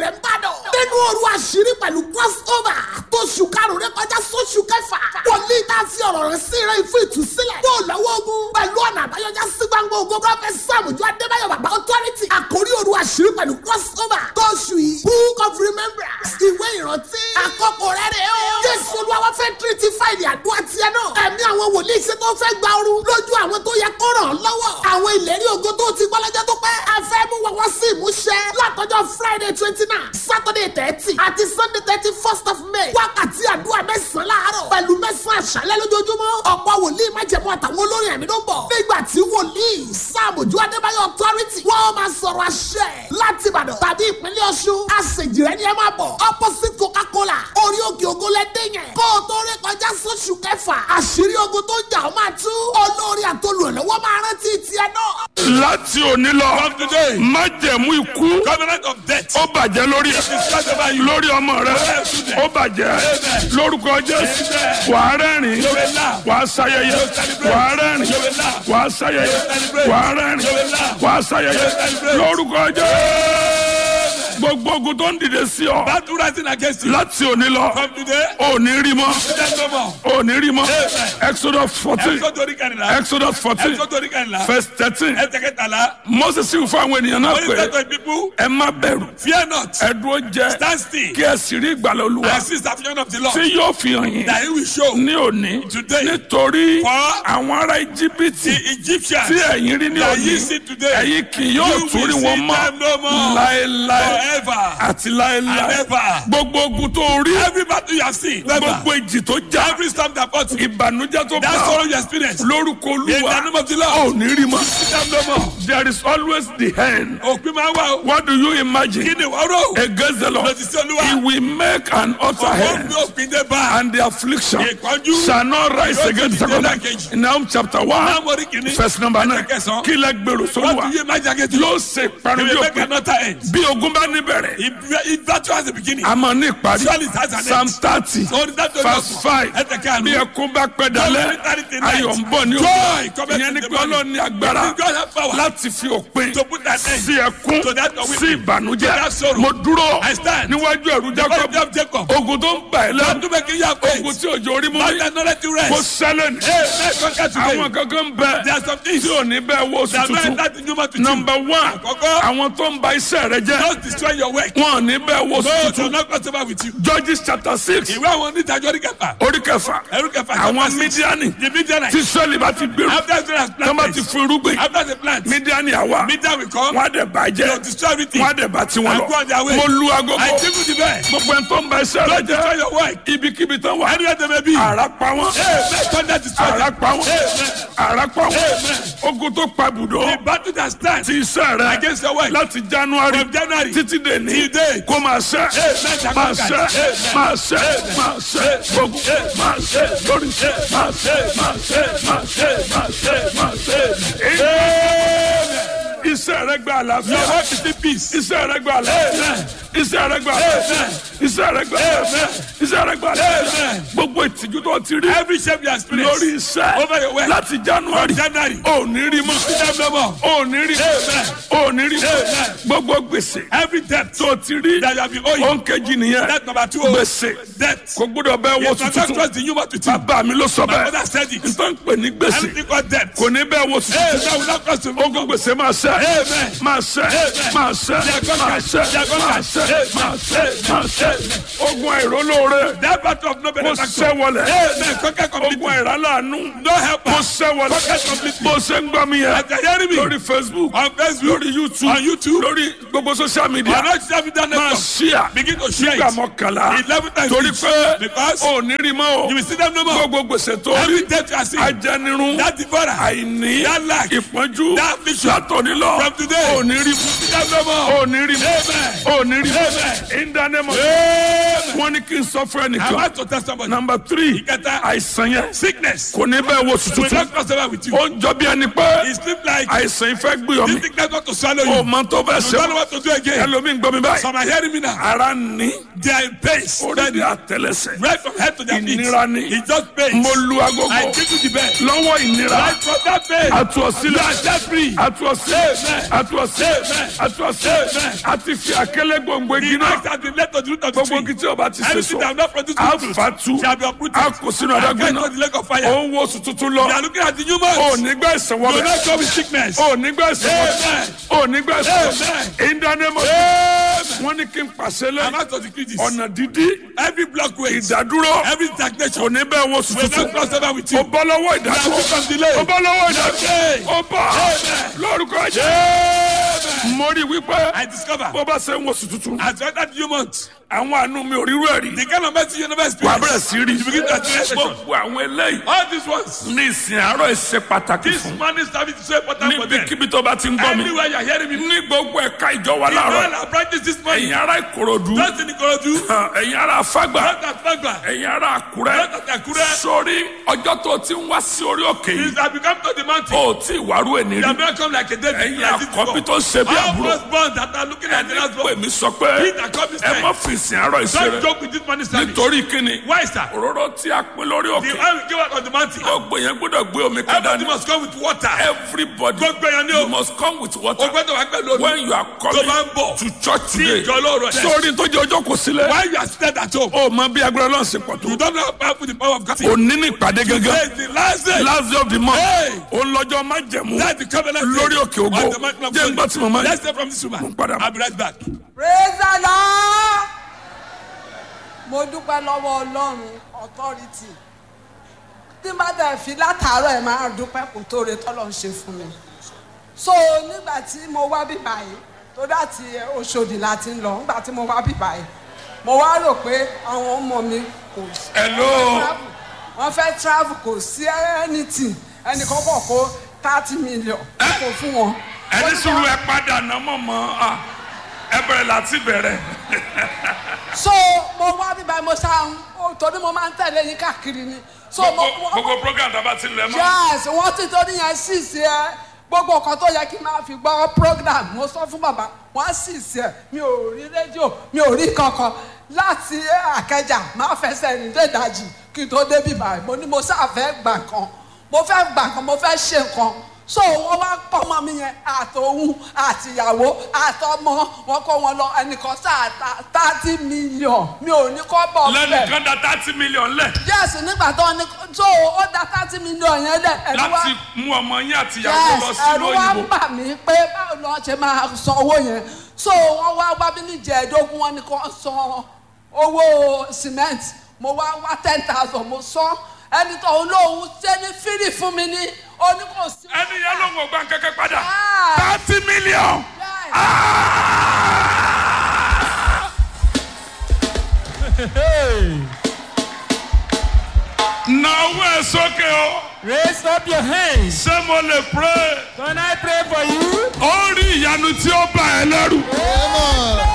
rẹ̀ ń bàdàn. nínú òru àṣírí pẹ̀lú crossover tó ṣù karùn-ún rẹ kọjá sóṣù kẹfà. wòlíì tá a fi ọ̀rọ̀ rẹ̀ sí rẹ̀ fún ìtúsílẹ̀. yóò lọ́wọ́ ogun pẹ̀lú ọ̀nà àbáyọjá sí gbangba ogun prọfẹ̀t sàmùjọ adébáyọ̀ bàbá authority. àkórí òru àṣírí pẹ̀lú crossover tó ṣù yìí. book of remembrance ìwé ìrántí. àkókò rẹ̀ rẹ̀ o. jésù olúwa fẹ́ tírítì fáìlì àdúrà tiẹ̀ náà. ẹ̀mí àwọn wòlíì ṣe tó fẹ́ gba ooru lójú àwọn tó yẹ kó ràn án lọ́wọ́. àwọn ìlérí ògo tó ti gbọ́ lọ́jọ́ tó pẹ́. a fẹ́ mú wọn wá sí ìmúṣẹ. látọjọ́ friday twenty nine saturday thirty àti sunday thirty first of may. wákàtí àdúrà mẹ́sàn-án láàárọ̀ pẹ̀lú mẹ́sàn-án àṣálẹ́ lójoojúmọ́. ọ̀pọ̀ wòlíì májẹ̀mú àtàwọn olórin ẹ̀mí ló ń bọ̀. nígbà tí wòlíì sàmójú adébáyọ̀ authority wọ́n máa sọ̀rọ̀ àṣẹ láti ìbàdàn tàbí ìpínlẹ̀ ọ̀ṣun. àṣejìrẹ́ ni ẹ máa bọ̀ opposite coca-cola orí òkè ògo lẹ́dẹ̀ yẹn. kó o tó rí kọjá sóṣù kẹfà àṣírí ogun tó jà ó máa tú. olórí àtolùrànlọ́wọ́ máa rántí tiẹ̀ náà. láti òní lọ From today, májẹ̀mú ikú covenant of death. ó bàjẹ́ lórí ẹ̀ Discuss over you. lórí ọmọ rẹ ó bàjẹ́ lórúkọ jésù wàá rẹ́rìn wàá sayẹyẹ wàá rẹ́rìn wàá sayẹyẹ wàá rẹ́rìn wàá sayẹyẹ lórúkọ jésù gbogbo ogun tó ń dìde sí ọ Battle rising against you. láti òní lọ From today, ò ní rí mọ́ there's no more. ò ní rí mọ́ exodus fourteen Exodus orí kẹrìnlá. exodus fourteen Exodus orí kẹrìnlá. verse thirteen Ẹsẹ̀ kẹtàlá. moses sì fún àwọn ènìyàn náà Only pé set to people, ẹ má bẹ̀rù fear not. ẹ dúró jẹ́ Stand still. kí ẹ sì rí ìgbàlà olúwa And see the salvation of the Lord. tí yóò fi hàn yín That he will show ní òní Today. nítorí For àwọn ará íjíbítì the Egyptians tí ẹ̀yin rí ní that òní ye see today. ẹ̀yin kì yóò You tún will rí see wọn mọ́ them no more. láéláé Forever. àti And láéláé ever. gbogbo ogun tó rí Every battle you have seen. Never. gbogbo ìjì tó já Every storm that fought you. ìbànújẹ́ tó That bá sorrow ọ you experience. lórúkọ In the olúwa name of the ò Lord. ní rí mọ́ See them no more. there is always the end Òpin máa ń wá o. what do you imagine Kí ni wọ́n rò? against the Lord Lòdì sí Olúwa. he will make an utter Ọ̀pọ̀ end gbé òpin dé bá. and the affliction Ìpọ́njú. shall not rise Yóò against the ti dìde second lẹ́ẹ̀kejì. in Nahum chapter one Náà mo rí kìíní. verse number nine Ẹsẹ̀ kẹsàn-án. kí lẹ gbèrò What sólùwà do you imagine against you? yóò ṣe ìparun He bí will make òpin another end. bí ogun bá níbẹ̀rẹ̀ If if battle has a beginning. a máa ní ìparí Surely it has an end. psalm thirty So that verse five Ẹsẹ̀ kẹsàn-án. bí ẹkún bá pẹ́ dalẹ̀ ayọ̀ ń bọ̀ ní Joy òkú cometh ìyẹn in ní the pé morning. ọlọ́run ní agbára God have power láti fi òpin to put an end sí ẹkún to that of sí weeping, to ìbànújẹ́ that sorrow. mo dúró I stand. níwájú ẹ̀rú God Jacob of Jacob. ogun tó ń bà ẹ́ Don't lẹ́nu do make you have ogun faith. tí òjò orí mú Not mi another to kó rest. sẹ́lẹ̀ ní. Hey, let's conquer today. àwọn kankan bẹ There are some things tí ò ní bẹ́ẹ̀ wo oṣù that man tuntun that you want to number one Àkọ́kọ́. àwọn tó ń ba iṣẹ́ rẹ jẹ́ Don't destroy your work. wọn ò ní bẹ́ẹ̀ wo oṣù No, to tuntun not cross over with you. Judges chapter six Ìwé àwọn onídàájọ́ orí kẹfà. orí kẹfà Ẹrú kẹfà. àwọn chapter six. mídíánì The Midianites. tí sọ́ọ̀lì bá ti gbèrú After Israel has tó bá ti planted. fún irúgbìn After the plant. mídíánì àwa Midian will come. wọn á dẹ̀ bàjẹ́ They'll destroy everything. wọn á dẹ̀ bá tiwọn And go on their lọ way. mo lu agogo I give you the best. gbogbo ẹni tó ń ba iṣẹ́ rẹ Don't destroy jẹ́ your work. ibikíbi tán wà Anywhere they may be. àrà pa wọn Hey, let thunder destroy àrà them. pa wọn Amen. àrà pa wọn Amen. ogun tó pa bùdó The battle that stands ti iṣẹ́ rẹ against your work. láti january From January títí dé ní till date. kó máa ṣẹ́ Amen. máa ṣẹ́ Amen. máa ṣẹ́ máa ṣẹ́ ogun máa ṣẹ́ lórí máa ṣẹ́ máa ṣẹ́ máa ṣẹ́ máa ṣẹ́ máa ṣẹ́. iṣẹ́ rẹ gba àlàáfíà Your work is in peace. iṣẹ́ rẹ gba àlàáfíà iṣẹ́ rẹ gba àlàáfíà iṣẹ́ rẹ gba àlàáfíà iṣẹ́ rẹ gba àlàáfíà Amen. gbogbo ìtìjú tó ti rí Every shape you experience. lórí iṣẹ́ Over your way. láti january January. ò ní rí mọ́ Them no more. ò ní rí Amen. ò ní rí Amen. gbogbo gbèsè Every debt tó ti rí that you have been owing. ònkejì nìyẹn Debt number two. oh, gbèsè Debt. kò gbọ́dọ̀ bẹ́ẹ̀ wọ If you not tuntun trust the human to think. bàbá mi ló sọ My bẹ́ẹ̀ mother said it. n tó ń pè ní gbèsè Anything called debt. kò ní bẹ́ẹ̀ wọ Hey, tuntun that will not cost you. ogun gbèsè máa ṣẹ Amen. máa ṣẹ Amen. máa ṣẹ They are máa conquered. ṣẹ They are máa conquered. ṣẹ Amen. máa ṣẹ máa ṣẹ ogun àìrólóore That battle of no kò benefactor. ṣẹ wọlé Amen. Conquer ogun completely. àìrálàánú No helper. kò ṣẹ wọlé Conquer completely. bó ṣe ń gbọ́ mi yẹn As you are hearing me. lórí facebook On Facebook. lórí youtube On YouTube. lórí gbogbo social media On all social media máa networks. ṣíà Begin to share nígbà it. mọ́kànlá Eleven times torí each. pé Because ò ní rí mọ́ o you will see them no more. gbogbo gbèsè tó Every rí debt you are seeing. ajẹnirun That devourer. àìní That lack. ìpọ́njú That affliction. látòní lọ From today. ò ní rí See them no more. ò ní rí Amen. ò ní rí Amen. in the name of Amen. wọ́n ní kí n sọ fún I'm ẹnìkan about to tell somebody. number three Ìkẹta. àìsàn yẹn Sickness. kò ní bẹ́ẹ̀ wo Will tuntun not cross over with you. ó ń jọ bí ẹni pé It seems like àìsàn yìí fẹ́ gbé ọmọ this sickness want to swallow ó you. mọ tó bẹ́ẹ̀ You don't know ṣe what to do again. ẹlòmíì ń gbọ́ mi báyìí Some are hearing me now. ara ní They are in pains. orí di àtẹlẹsẹ̀ Right from head to their feet. ìnira ní It's just pains. mo lu agogo I give you the best. lọ́wọ́ ìnira Right from that pain. atu You ọsílẹ̀ are set free. atu ọsílẹ̀ Amen. atu ọsílẹ̀ Amen. atu ọsílẹ̀ Amen. àti fi àkẹlẹ gbòǹgbò igi The náà axe has been left to the root of the gbogbo tree. igi tí o bá ti ṣe Anything so that have not produced a good fruit fa tu shall be uprooted. a kò sínú And adágún cast náà into the lake of fire. ó ń wo oṣù tuntun lọ They are looking at the new month. ó nígbà ìsàn Do wọbẹ not go with sickness. ó nígbà ìsàn wọbẹ Amen. ó nígbà ìsàn wọbẹ Amen. ìdánimọ̀ Amen. wọn ní kí n pàṣẹ I'm lẹ out to decree this. ọ̀nà dídí Every blockway, ìdádúró every kò stagnation, ní bẹ́ẹ̀ wo oṣù will not tuntun cross over with ó you. bọ́ lọ́wọ́ ìdádúró Now become delay. ó bọ́ lọ́wọ́ ìdádúró Amen. ó bọ́ Amen. lórúkọ jẹ́ Amen. mo rí i wípé I discover bó bá ṣe ń wo oṣù tuntun as you enter the new month, àwọn àánú mi ò rírú ẹ̀ rí the kind of mercy you never wà á bẹ̀rẹ̀ experience. sí rí You begin to experience it. gbogbo àwọn eléyìí All these ones, ní ìsìn àárọ̀ ìṣe pàtàkì this fún morning service is so important for them. níbikíbi tó bá ti ń gbọ́ mi Anywhere you are hearing me, ní gbogbo ẹ̀ka ìjọ wa in all láàárọ̀ our branches this morning, ẹ̀yin ará ìkòròdú just in Ikorodu, ẹ̀yin ará afágbà not at Fagba, ẹ̀yin ará àkúrẹ́ not at Akure, sórí ọjọ́ tó ti ń wá sí orí òkè is yìí that we come to the mountain. ó tí ìwárú ẹni They rí have not come like a David. ẹ̀yin like this àkọ́bí before. tó ṣe bí All àbúrò firstborn that are looking at the last pè born. mí sọ pé Peter come this ẹ time. má fi ìsìn àárọ̀ Don't ìṣeré joke with this morning service. nítorí kíni Why, sir? òróró tí a pín lórí The òkè oil we give out on the mountain. gbogbo yẹn gbọ́dọ̀ gbé omi kan Everybody dání must come with water. everybody Gbogbo èèyàn ni you o. must come with O water gbọ́dọ̀ wá pẹ̀lú omi. when you are Tó coming bá ń bọ̀. to church Sí today ìjọ lóòrọ̀ ẹ̀. sórí tó jẹ́ ọjọ́ kò sílẹ̀ Why you are seated at home? ó mọ bí agbára Ọlọ́run ṣe pọ̀ tó You don't know how powerful the power of God is. òní ní ìpàdé Today gángan is the last day. last day of the month Hey. òun lọ́jọ́ májẹ̀mú That's the covenant day lórí òkè ògo of the mountain of jẹ́ ń gbọ́ tí mo máa God. ń Let's hear from this woman. padà bọ̀. I'll be right back. praise the lord mo dúpẹ́ lọ́wọ́ ọlọ́run authority tí n bá dẹ̀ fi látàárọ̀ ẹ̀ máa dúpẹ́ kò tó re tọ́lọ̀ ń ṣe fún mi so nígbà tí mo wá bí báyìí tó dáàtì Òṣòdì láti ń lọ nígbà tí mo wá bí báyìí mo wá rò pé àwọn ọmọ mi kò sí hello travel wọ́n fẹ́ travel kò sí anything ẹnìkan kọ̀ kó thirty million kò fún wọn. ẹni sùúrù ẹ padà ná mọ̀mọ́ ah, ẹ bẹ̀rẹ̀ láti bẹ̀rẹ̀ so mo wá bíbá mo ṣá ń torí mo máa ń tẹ̀lé yín káàkiri ni so mo gbogbo gbogbo program tá a bá ti lẹ̀ mọ́ yes wọ́n ti torí yẹn sì sí ẹ gbogbo nǹkan tó yẹ kí n máa fi gbọ́ program mo sọ fún bàbá wọ́n sì sí ẹ mi ò rí rédíò mi ò rí kankan láti àkẹjà máa fẹsẹ̀ rìn dé ìdajì kí n tó débi báyìí mo ní mo ṣàfẹ́ gbà kan mo fẹ́ gbà kan mo fẹ́ ṣe nǹkan so wọ́n wá pọ́nmọ́ mi yẹn àtòhun àtìyàwó àtọmọ wọn kó wọn lọ ẹnìkan sáà thirty million mi ò ní kọ́ bọ̀ bẹ́ẹ̀ lẹ́nìkan da thirty million lẹ̀ yes nígbà tó ní so ó da thirty million yẹn lẹ ẹ̀rù wá láti mú ọmọ yín àti ìyàwó lọ yes sí ẹ̀rù wá òyìnbó bà mí pé báwo ni wọ́n ṣe máa san owó yẹn so wọ́n wá wá bí ní jẹ̀ẹ́dógún wọn ni kò san owó cement mo wá wá ten thousand mo san ẹni tó ń lóhun ṣe ní fírì fún mi ní oníkòsí. ẹni yẹn ló ń wọ gbà kẹ́kẹ́ padà Ah. thirty million. Yes. náwó ẹ sókè o Raise up your hands. ṣé mo lè pray Can I pray for you? ó rí ìyanu tí ó bá ẹ lẹ́rù Amen.